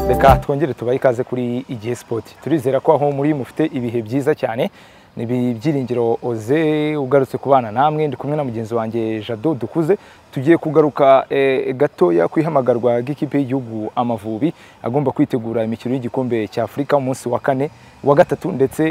reka twongere tubahe ikaze kuri igihe sipoti turizera ko aho muri mufite ibihe byiza cyane ni ibyiringiro oze ugarutse ku bana namwe ndi kumwe na mugenzi wanjye jado dukuze tugiye kugaruka gatoya ku ihamagarwa ry'ikipe y'igihugu amavubi agomba kwitegura imikino y'igikombe cya afurika umunsi wa kane wa gatatu ndetse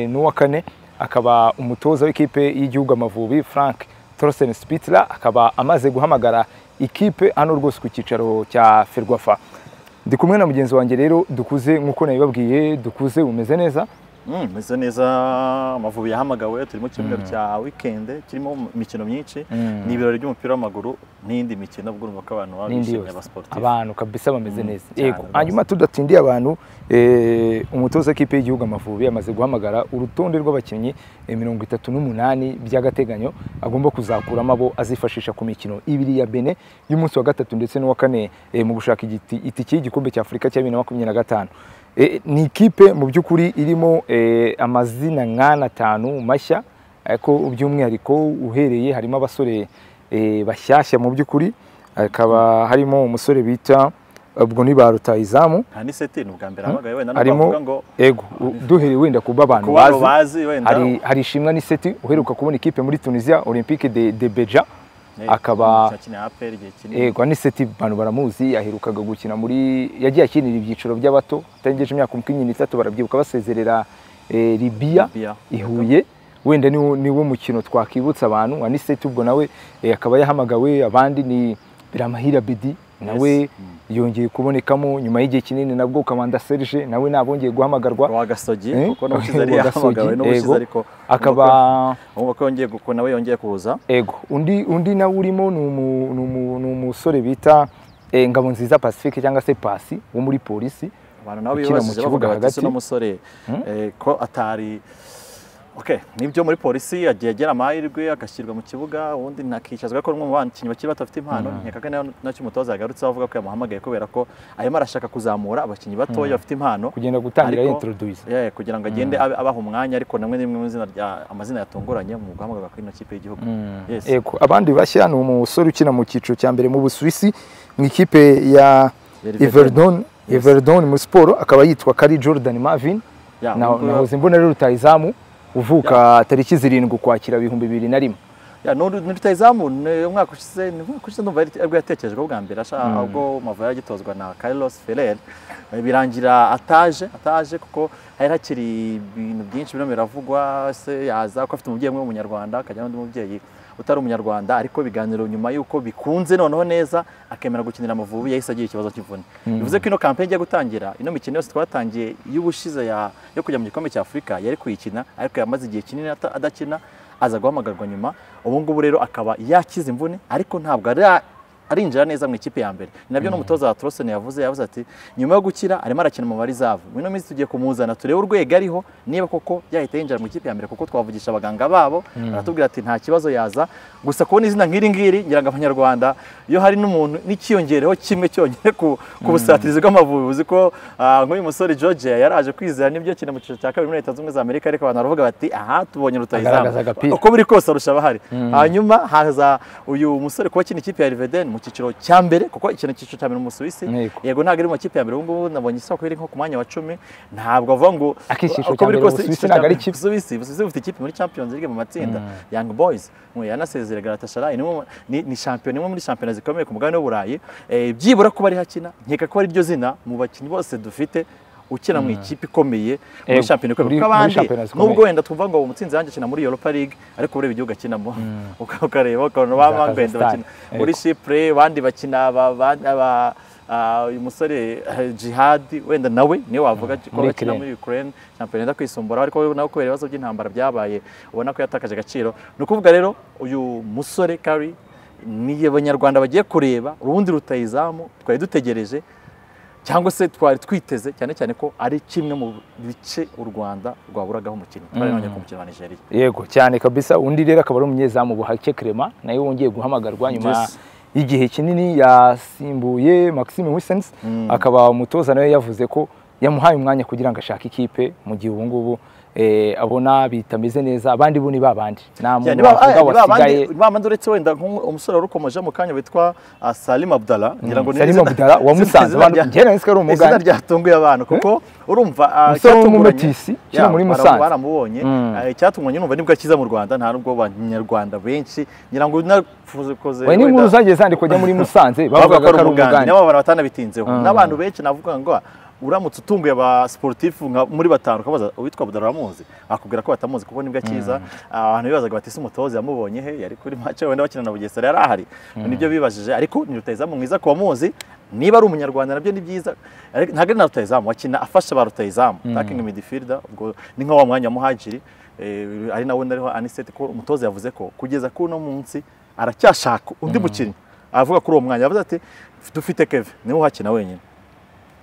n'uwa kane akaba umutoza w'ikipe y'igihugu amavubi frank torosen spitler akaba amaze guhamagara ikipe hano rwose ku cyicaro cya ferwafa ndi kumwe na mugenzi wanjye rero dukuze nk'uko nabibabwiye dukuze umeze neza umeze neza amavubi yahamagawe turi mu cyumweru cya wikende kirimo imikino myinshi ni ibirori by'umupira w'amaguru n'indi mikino ubwo urumva ko abantu baba bishimye abasiporutifu abantu kabisa bameze neza yego hanyuma tudatsindiye abantu umutoza w'ikipe y'igihugu amavubi amaze guhamagara urutonde rw'abakinnyi mirongo itatu n'umunani by'agateganyo agomba kuzakuramo abo azifashisha ku mikino ibiri ya bene y'umunsi wa gatatu ndetse n'uwa kane mu gushaka itike y'igikombe cya afurika cya bibiri na makumyabiri na gatanu ni ikipe mu by'ukuri irimo amazina nk'ane atanu mashya ariko by'umwihariko uhereye harimo abasore bashyashya mu by'ukuri hakaba harimo umusore bita ubwo ni ba rutayizamu harimo ego duhere wenda kuba abantu bazi hari ishimwa n'iseti uheruka kubona ikipe muri tunisiya olympique de beja akaba yego n'iseti abantu baramuzi yaherukaga gukina muri yagiye akinira ibyiciro by'abato atengeje imyaka makumyabiri n'itatu barabyibuka basezerera ribiya ihuye wenda niwo mukino twakwibutsa abantu wa n'iseti ubwo nawe akaba yahamagawe abandi ni biramahira bidi nawe yongeye kubonekamo nyuma y'igihe kinini nabwo ukamanda serge nawe nabongeye guhamagarwa wagasogi kuko n'ubushize yari yahamagawe n'ubushize ariko akaba ubwo yongeye kuko nawe yongeye kuza ego undi undi nawe urimo ni umusore bita ngabo nziza pacifique cyangwa se pasi wo muri polisi abantu nabo bibajije bavuga hagati n'umusore ko atari okay nibyo muri polisi yagiye agera amahirwe agashyirwa mu kibuga ubundi ntakicazwa ko umwe mu bakinnyi bakiri bato bafite impano nkeka nacyo umutoza yagarutseho avuga ko yamuhamagaye kubera ko arimo arashaka kuzamura abakinnyi batoya bafite impano kugenda gutangira introduce kugira ngo agende abaha umwanya ariko namwe nimwe mu izina rya amazina yatunguranye mu guhamagarwa kuri ino kipe y'igihugu yego abandi bashya ni umusore ukina mu cyiciro cya mbere mu busuwisi mu ikipe ya Everdon Everdon muri siporo akaba yitwa Kari Jordan Marvin nahoze mbona rero rutayizamu uvuka tariki zirindwi ukwakira ibihumbi bibiri na rimwe ntitutayizamu umwaka ushize umwaka ushize numva aribwo yatekerejwe bwa mbere ubwo Mava yagitozwa na Carlos Ferrer birangira ataje ataje kuko hari hakiri ibintu byinshi birimo biravugwa se yaza ko afite umubyeyi umwe w'umunyarwanda akajya n'undi mubyeyi utari umunyarwanda ariko ibiganiro nyuma y'uko bikunze noneho neza akemera gukinira amavubi yahise agira ikibazo cy'imvune bivuze ko ino kampani igiye gutangira ino mikino yose twatangiye y'ubushize yo kujya mu gikombe cya afurika yari kuyikina ariko yamaze igihe kinini adakina aza guhamagarwa nyuma ubu ngubu rero akaba yakize imvune ariko ntabwo ari arinjira neza mu ikipe ya mbere nabyo n'umutoza wa torosoni yavuze yavuze ati nyuma yo gukira arimo arakina mu barizavu muri ino minsi tugiye kumuzana turebe urwego ariho niba koko yahita yinjira mu ikipe ya mbere kuko twavugisha abaganga babo baratubwira ati nta kibazo yaza gusa kubona izina nk'iri ngiri ngira ngo abanyarwanda iyo hari n'umuntu n'ikiyongereho kimwe cyonyine ku busatirizi bw'amavubi uzi ko nk'uyu musore george yaraje kwizera n'ibyo kina mu cyiciro cya kabiri muri leta zunze ubumwe za amerika ariko abantu baravuga bati aha tubonye rutayizamu uko biri kose arusha abahari hanyuma haza uyu musore kuba akina ikipe ya riveden mu cyiciro cya mbere kuko ikintu cyiciro cya mbere mu Busuwisi yego ntabwo ari mu makipe ya mbere ubu ngubu nabonye isoko iri nko ku mwanya wa cumi ntabwo avuga ngo akiciciro cya mbere mu Busuwisi ntabwo ari ikipe Busuwisi Busuwisi bufite ikipe muri Champions League mu matsinda Young Boys ngo yanasezerera Galatasaray ni ni champion imwe muri champion zikomeye ku mugabane w'Uburayi byibura kuba ari hakina nkeka ko ari ryo zina mu bakinnyi bose dufite ukina mu ikipe ikomeye muri shampiyona ikomeye kuko abandi nubwo wenda twumva ngo umutsinzi yanjye akina muri Europa League ariko ureba igihugu akinamo ukareba ukabona ba Mangwenda bakina muri Chipre abandi bakina aba uyu musore jihadi wenda nawe niwe wavuga ko bakina muri Ukraine shampiyona yenda kwisumbura ariko nawe kubera ibibazo by'intambara byabaye ubona ko yatakaje agaciro ni ukuvuga rero uyu musore Kari ni abanyarwanda bagiye kureba urundi rutayizamu twari dutegereje cyangwa se twari twiteze cyane cyane ko ari kimwe mu bice u rwanda rwaburagaho umukino twari nongeye ku mukino wa nigeria yego cyane kabisa undi rero akaba ari umunyezamu buhake kerema nawe wongeye guhamagarwa nyuma y'igihe kinini yasimbuye maxime wisense akaba umutoza nawe yavuze ko yamuhaye umwanya kugira ngo ashake ikipe mu gihe ubu ngubu eh, abona bitameze neza abandi bo ni babandi nta Yeah, ni muntu ba- wavuga ah, ni ba wasigaye bandi- ni ba bandi uretse wenda nk'u- umusore wari ukomeje mu kanya witwa ah, Salim Abdallah ngira ngo ni Salim izina- Abdallah wa izina- Musanze, izina abantu- rya- njye nari nzi ko ari izina umugande. ryatunguye abantu kuko urumva ah, Umusore icyatunguranye- w'umumetisi, ukina Yeah, muri bara- Musanze. baramubonye Mm. ah, icyatunguranye numva nibwo akiza mu Rwanda nta nubwo abanyarwanda benshi ngira ngo nafuze koze we n'inkuru zagiye zandikwa ajya muri Musanze bavuga ko ari umugande umugande nibo abantu batanabitinzeho Mm. n'abantu benshi navuga ngo uramutse utunguye aba sportif nka muri batanu ukabaza uwitwa Budara uramuzi akubwira ko batamuzi kuko nibwo akiza abantu bibazaga bati ese umutoza yamubonye he yari kuri match wenda bakina na Bugesera yari ahari nibyo bibajije ariko ni rutayizamu mwiza ku bamuzi niba ari umunyarwanda nabyo ni byiza Ariko ntabwo ari na rutayizamu wakina afasha ba rutayizamu attacking midfielder ubwo ni nka wa mwanya wa muhajiri eh, ari nawe nariho anisete ko umutoza yavuze ko kugeza kuno munsi aracyashaka undi mukinnyi aravuga kuri uwo mwanya yavuze ati dufite keve niwe uhakina wenyine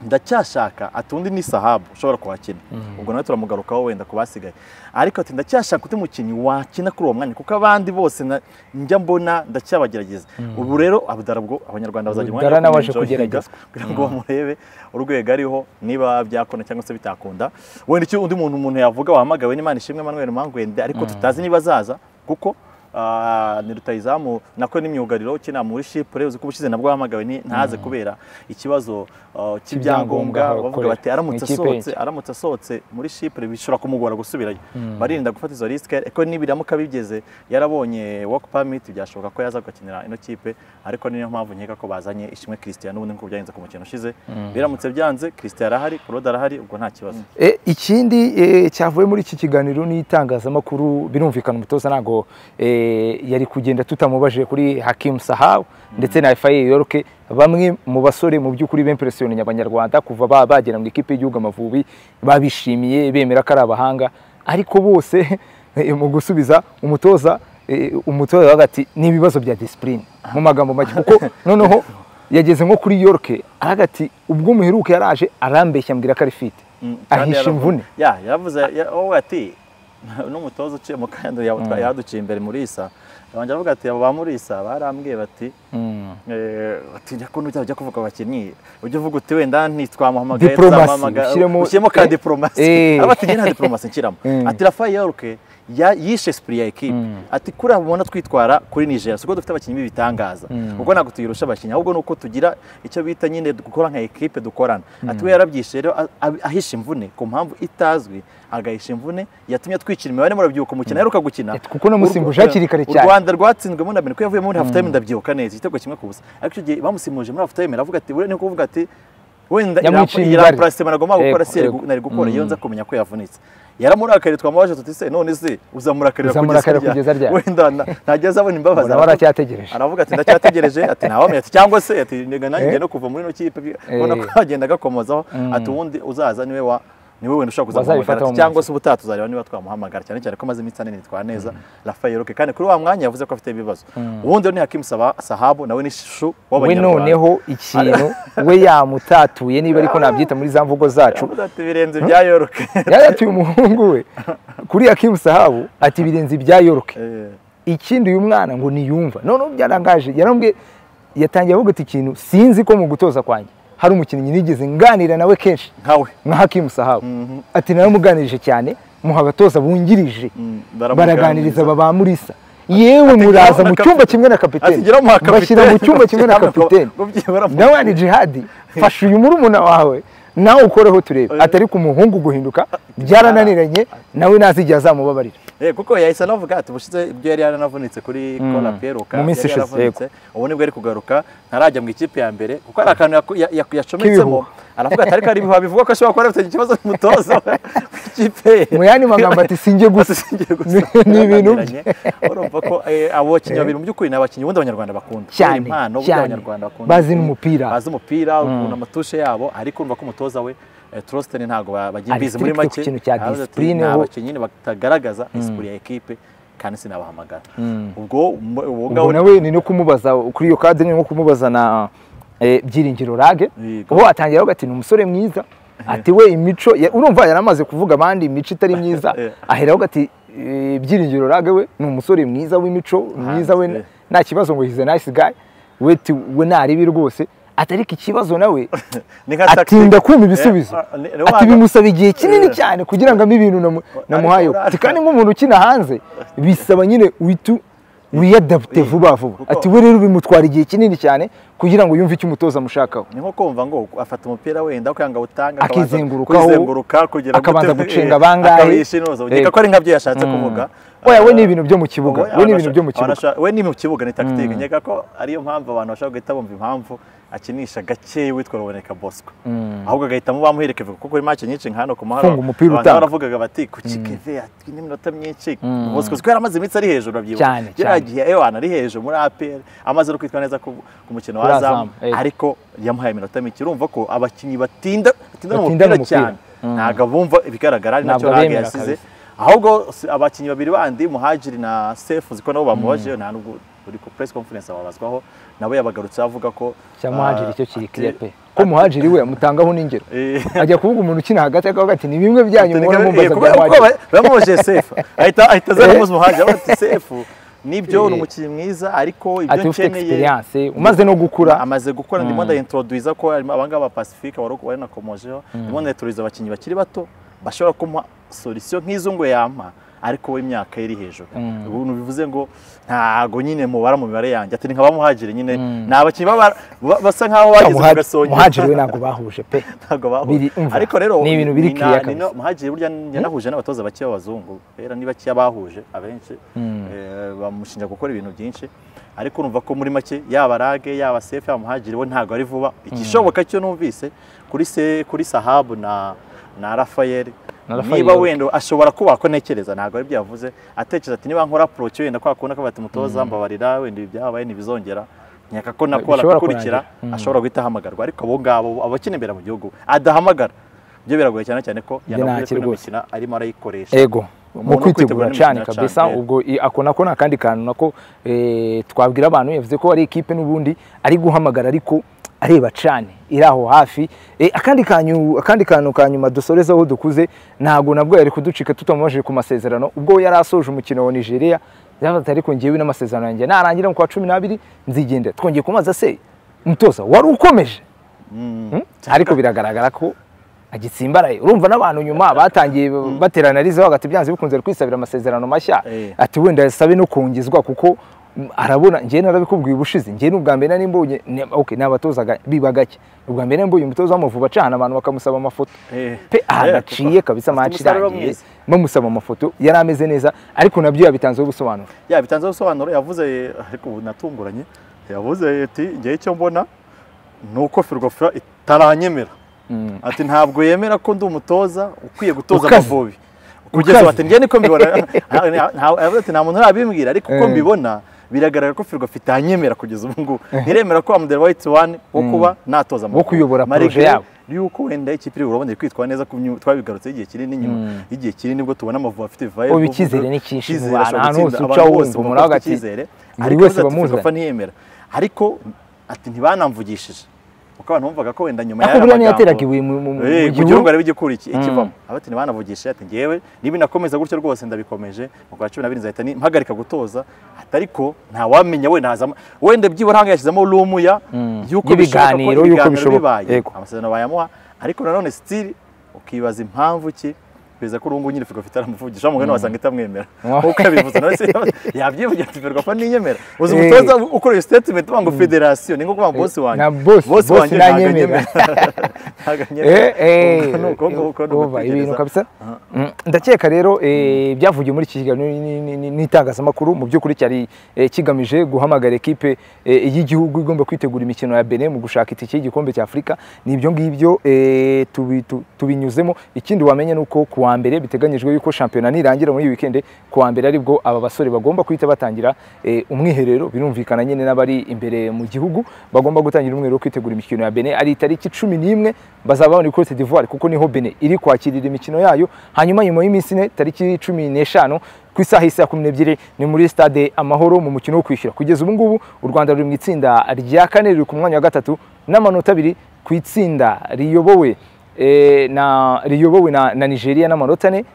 ndacyashaka ati undi ni sahabu ushobora kuhakina ubwo nawe turamugarukaho wenda ku basigaye ariko ati ndacyashaka undi mukinnyi wakina kuri uwo mwanya kuko abandi bose na- njya mbona ndacyabagerageza ubu rero abudara bwo abanyarwanda bazagira umwanya Abudara wo nawe aje kumwinjoyinga kugeragezwa. kugira ngo bamurebe urwego ariho niba byakunda cyangwa se bitakunda wenda icyo undi muntu umuntu yavuga wahamagawe n'imana ishimwe Emmanuel Mangwende ariko tutazi niba azaza kuko ah, ni rutayizamu nako n'imyugariro ukina muri shipure uzi ko ubushize nabwo wahamagawe ni- ntaze kubera ikibazo ah, Cy'ibyangombwa cy'ibyangombwa bavuga akorera. bati aramutse Mu ikipe asohotse aramutse asohotse muri shipure bishobora kumugora gusubirayo barinda gufata izo risike ariko nibiramuka bigeze yarabonye work permit byashoboka ko yaza gukinira ino kipe ariko niyo mpamvu nkeka ko bazanye ishimwe Christian n'ubundi nk'uko byagenze ku mukino ushize biramutse byanze Christian arahari Claude arahari ubwo nta kibazo E, ikindi e, cyavuye muri iki kiganiro n'itangazamakuru birumvikana umutoza ntabwo e, yari kugenda tutamubaje kuri Hakim Sahau ndetse na Faye Yorke bamwe mu basore mu by'ukuri bempresiyonye abanyarwanda kuva ba- bagera mu ikipe y'igihugu Amavubi babishimiye bemera ko ari abahanga ariko bose e, mu gusubiza umutoza e, umutoza hagati n'ibibazo bya discipline mu magambo make kuko noneho yageze nko kuri Yorke araga ati ubwo muheruka yaraje arambeshya ambwira ko ari fit Mm, kandi ahisha yaravu- imvune ya yaravuze ya- wowe ati n'umutoza uciye mu kanya yaduciye imbere muri isa abanje avuga ati aba ba muri isa barambwiye bati Eh, ati njya kuntu byaba kuvuga ku bakinnyi ujya uvuga uti wenda ntitwamuhamagaye Diplomasi, tuzamuhamagara." ushyiremo- ushyiremo ka eh, diplomasi eh. araba ati njye nta diplomasi nshyiramo Mm. ati Rafael Yorke ya- yishe esprit ya ekipe ati kuriya mubona twitwara kuri Niger siko dufite abakinnyi b'ibitangaza ubwo ntabwo tuyirusha abakinnyi ahubwo nuko tugira icyo bita nyine gukora nka ekipe dukorana ati we yarabyishe rero a- a- ahisha imvune ku mpamvu itazwi agahisha imvune yatumye twicira imibare murabyibuka umukino aheruka gukina Et- kuko namusimbuje hakiri kare U cyane. Rwanda rwatsinzwemo na Benin ko yavuye muri half time ndabyibuka neza igitego kimwe ku busa ariko icyo gihe bamusimbuje muri half time aravuga ati ni kuvuga ati wenda Yamuciye imibare." irapurasitema nagomba gukora Yego, si yari yego. gu- nari gukora iyo nza kumenya ko yavunitse yaramurakaye twamubaje tuti se none se uzamurakarira Uzamurakarira kugeza ryari?" wenda na- ntajya azabona imbabazi Ubona baracyategereje. aravuga ati ndacyategereje ati ntawamenya ati cyangwa se ati nega nanjye ngiye no kuva muri ino kipe ubona ko Eh. agenda agakomozaho ati ubundi uzaza niwe wa niwe wenda ushobora Bazabifata kuzamuhamagara mu ati, mutwe. cyangwa se ubutaha tuzareba niba twamuhamagara cyane cyane ko amaze iminsi ane nitwara neza Rafael Roque kandi kuri wa mwanya yavuze ko afite ibibazo ubundi rero ni Hakim Saba- Sahabu nawe ni shishu we w'abanyarwanda noneho ikintu we yamutatuye niba ariko nabyita muri za mvugo zacu Yavuze ati birenze bya Yoroke yaratuye umuhungu we kuri Hakim Sahabu ati birenze ibya Yorke ikindi uyu mwana ngo niyumva noneho byarangaje yarambwe yatangiye avuga ati ikintu sinzi ko mu gutoza kwanjye hari umukinnyi nigeze nganira nawe kenshi nkawe nka Hakim Sahabu ati naramuganirije cyane muha abatoza bungirije baraganiriza baba ba Murisa yewe muraza mu cyumba kimwe na kapiteni Atigera muha kapiteni. bashyira mu cyumba kimwe na kapiteni Ngo byibura mu- nawe ni jihadi fasha uyu murumuna wawe nawe ukoreho turebe atari ku muhungu guhinduka byarananiranye nawe ntazigera azamubabarira Eh, kuko yahise anavuga ati bushize ibyo yari yaranavunitse kuri kola peruka Mu minsi yari ishize, yaravunitse, ubu nibwo ari kugaruka ntarajya mu ikipe ya mbere kuko hari akantu yaku- ya- ya- yacometsemo K'ibihuha. aravuga ati ariko hari ibihuha bivuga ko ashobora kuba afite ikibazo n'umutozo w'ikipe ye." mu yandi magambo ati sinjye gusa Singiye gusa ni ibintu bye byananiranye. urumva ko eh, abo bakinnyi babiri mu by'ukuri ni abakinnyi ubundi abanyarwanda bakunda Cyane, Kubera impano ubundi cyane. abanyarwanda bakunda Bazi n'umupira. bazi umupira ukuntu amatushe yabo ariko urumva ko umutoza we eh, Trostin ntabwo ba- bagiye Ari mbizi muri strict ku make kintu cya Aravuze ati, discipline, "Ni aho- abakinnyi nyine batagaragaza isuri ya ekipe kandi sinabahamagara ubwo umu- uwo ubwo ngabo nawe ni no kumubaza kuri iyo kadire ni nko kumubaza na eh, byiringiro rage Yego. ubu atangira avuga ati ni umusore mwiza ati we imico ya- urumva yari amaze kuvuga abandi imico itari myiza Yeah. ahera avuga ati eh, byiringiro rage we ni umusore mwiza w'imico mwiza we yeah. nta kibazo ngo hize nice guy we ti- we naribi rwose ati ariko ikibazo nawe ni nka atinda tactic. kumva ibisubizo Eh, ni- ni ati wanga- bimusaba igihe kinini Eh. cyane kugira ngo ampe ibintu namu- namuhayeho ura- ati kandi nk'umuntu ukina hanze bisaba nyine uhita wiyadapute vuba vuba kuko- ati we rero bimutwara igihe kinini cyane kugira ngo yumve icyo umutoza amushakaho ni nko kumva ngo afata umupira wenda kwanga utanga akabanza Akizengurukaho, kwizenguruka kugira ngo akabanza utebe- gucenga eh, bangahe. akabishinuza Eh. ugeka ko ari nkabyo yashatse kuvuga oya we ni ibintu byo mu kibuga Oya, we ni abana ibintu byo mu bashaka- abana kibuga bashaka- we ni mu kibuga ni tactique nkeka ko ariyo mpamvu abantu bashaka guhita bumva impamvu akinisha gake witwa Ruboneka Bosco ahubwo agahitamo bamuherekeje kuko kuri match nyinshi nka hano ku maharo Funga umupira abantu utanga. baravugaga bati ku kikeve ati n'iminota myinshi Bosco kuko yaramaze iminsi ari hejuru abyibuka Cyane, Kiriya cyane. gihe Ewan ari hejuru muri APR amaze no kwitwa neza ku ku mukino Kuri wa Azam Azam, eh. ariko yamuhaye iminota mike urumva ko abakinnyi batinda batinda mu Batinda mupira mu mupira. cyane ntabwo bumva ibigaragara ari nacyo Ntabwo Rage abemera yasize kabisa. ahubwo si- abakinnyi babiri bandi muhajiri na sefu ziko nabo bamubaje nta nubwo uri ku press conference ababazwaho nabo yabagarutse avuga ko cya muhajiri ah, icyo kiri ati- kiriya pe ko muhajiri we amutangaho n'ingero Eh. ajya kuvuga umuntu ukina hagati akavuga ati ni bimwe byanyu Ati, mubona "Nigga, eh, mumbaza kuko- bya kuko muhajiri ba- bamubajije sefu ahita ahita aza Eh. kumubaza muhajiri avuga ati sefu nibyo ni Eh. umukinnyi mwiza ariko ati ibyo ufite ukeneye experience umaze no gukura amaze gukora ndimo ndaintroduiza ko harimo abangaba ba Pacifique wari wari nakomojeho ndimo ndaintroduiza abakinnyi bakiri bato bashobora kumuha solution nk'izo ngo yampa ariko we imyaka ye iri hejuru ubu bivuze ngo ntago nyine mubara mu mibare yanjye ati ni nka bamuhagire nyine ni abakinnyi baba- ba- basa nkaho bageze mu gasongero muhajiri we ntabwo bahuje pe ntabwo bahura. Biri- umva, ariko rero ni ibintu biri na- clear ni kabisa. no- muhajiri burya yanahuje n'abatoza bake b'abazungu rero ni bakeya bahuje abenshi eh, bamushinja gukora ibintu byinshi ariko urumva ko muri make yaba rage yaba sefu yaba muhajiri we ntabwo ari vuba igishoboka cyo numvise kuri se kuri sahabu na na rafayeli Na Raphael. niba wenda ashobora kuba ko ntekereza ntabwo ari byavuze atekereza ati niba nkora approach wenda kwa kundi akabati umutoza mbabarira wenda ibi byabaye ntibizongera nkeka ko nakora Bishobora gukurikira kurangira. ashobora guhita ahamagarwa ariko abo ngabo abakina imbere mu gihugu adahamagara ibyo biragoye cyane cyane ko Njye yanavuze ko nakiri ino rwose. mikino arimo arayikoresha ego mu Umuntu kwitegura kwitegura cyane n'imikino kabisa cyane, eh. ubwo i- ako nako ni akandi kantu nako eh, twabwira abantu yavuze ko ari ikipe n'ubundi ari guhamagara ariko areba cyane iri aho hafi Eh, akandi kanyu akandi kantu ka nyuma dusorezaho dukuze ntabwo nabwo yari kuducika tutamubajije ku masezerano ubwo yari asoje umukino wa nigeria yavuze ariko ngewe n'amasezerano yanjye narangira mu kwa cumi n'abiri nzigendera twongeye kumaza se umutoza wari ukomeje Mm? ariko biragaragara ko agitsimbaraye urumva n'abantu nyuma batangiye baterana arizeho hagati byanze bikunze ari kwisabira amasezerano mashya Eh. ati wenda asabe no kongezwa kuko mm, arabona njyewe narabikubwiye ubushize njyewe n'ubwa mbere nari mbonye ni- okay, ni abatoza ga- biba gake ubwa mbere nari mbonye umutoza w'amavubi acana abantu bakamusaba amafoto Eh. pe ahantu Eh, aciye kuko kabisa afite match umusaruro irangiye mwiza. bamusaba amafoto yari ameze neza ariko nabyo yabitanzeho ubusobanuro ya bitanze ubusobanuro yavuze ariko ubu natunguranye yavuze ati ngewe icyo mbona ni uko firgofura itaranyemera ati ntabwo yemera ko ndi umutoza ukwiye gutoza Ukaze. amavubi kugeza ubu Ukaze. ati njye niko mbibona Nta- nta- nta- yavuze ati nta muntu urabimbwira ariko uko mbibona biragaragara ko firgo itanyemera kugeza ubu ngubu ntiremera ko amudera wayiti wani wo kuba natoza amavubi Wo kuyobora Malgré projet yabo. yuko wenda ikipe iri urabona iri kwitwara neza ku myu- twabigarutseho igihe kinini inyuma igihe kinini nibwo tubona amavubi afite vayibu Ubu icyizere ni cyinshi mu Icyizere bantu, ashobora ahantu gutsinda, hose abantu uca bose wumva bumva umuraba bafite ati, icyizere buri ariko wese yavuze ati bamuzanye. firgo ntiyemera ariko ati ntibanamvugishije kuko abantu bumvaga ko wenda nyuma ariko y'aya buriya niyo magambo- yateraga ibuye mu mu- mu Eh, mu gihuru gihugu aribo igikura iki- ikivamo abati ntibanavugishe ati ngewe niba nakomeza gutyo rwose ndabikomeje mu kwa cumi n'abiri nzahita ni- mpagarika gutoza ati ariko ntawamenya wenda hazamo wenda byibura hanga yashyizemo rumu ya yuko bishoboka ko Y'ibiganiro, y'uko bishoboka. bibaye Yego. amasezerano bayamuha ariko nanone sitiri ukibaza impamvu ki kugeza ko urungu nyine Ferwafa itaramuvugisha wa mugani wasanga itamwemera nkuko yabivuze nawe se yabyivugira ati Ferwafa ntiyemera uzi Eh. umutoza ukora iyo statement uvuga ngo federasiyo ni nko kuvuga ngo bosi Eh, wanjye na boss- boss ntabwo ntanyemera. Ntabwo anyemera. Eh, eh, Ubwo ni uko- uko- uko ni uva ibintu ugutekereza. kabisa Mm, ndakeka rero eh, ibyavugiwe muri iki kiganiro ni- ni- ni- n'itangazamakuru mu by'ukuri cyari eh, kigamije guhamagara ekipe eh, y'igihugu igomba kwitegura imikino ya Benin mu gushaka itike y'igikombe cya Afurika ni ibyo ngibyo eh, tubi- tu- tubinyuzemo ikindi wamenya ni uko ku wa mbere biteganyijwe yuko shampiyona nirangira muri iyi weekend ku wa mbere aribwo aba basore bagomba guhita batangira eh, umwiherero birumvikana nyine n'abari imbere mu gihugu bagomba gutangira umwiherero wo kwitegura imikino ya Benin ari itariki cumi n'imwe bazaba babona Cote d'Ivoire kuko niho Benin iri kwakirira imikino yayo hanyuma nyuma y'iminsi ine tariki cumi n'eshanu ku isaha y'isa kumi n'ebyiri ni muri stade amahoro mu mukino wo kwishyura kugeza ubu ngubu u Rwanda ruri mu itsinda rya kane riri ku mwanya wa gatatu n'amanota abiri ku itsinda riyobowe eh, na riyobowe na, na Nigeria n'amanota ane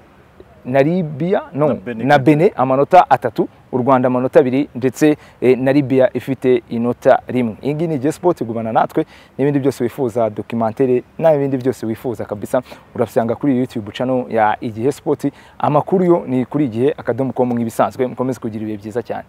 na libya Na no Benin. na bene amanota atatu u rwanda amanota abiri ndetse eh, na libya ifite inota rimwe iyi ngiyi ni Jay sport gumana natwe n'ibindi byose wifuza documentere n'ibindi byose wifuza kabisa urasanga kuri iyi youtube channel ya igihe sport amakuru yo ni kuri igihe akadomo com nk'ibisanzwe mukomeze kugira ibihe byiza cyane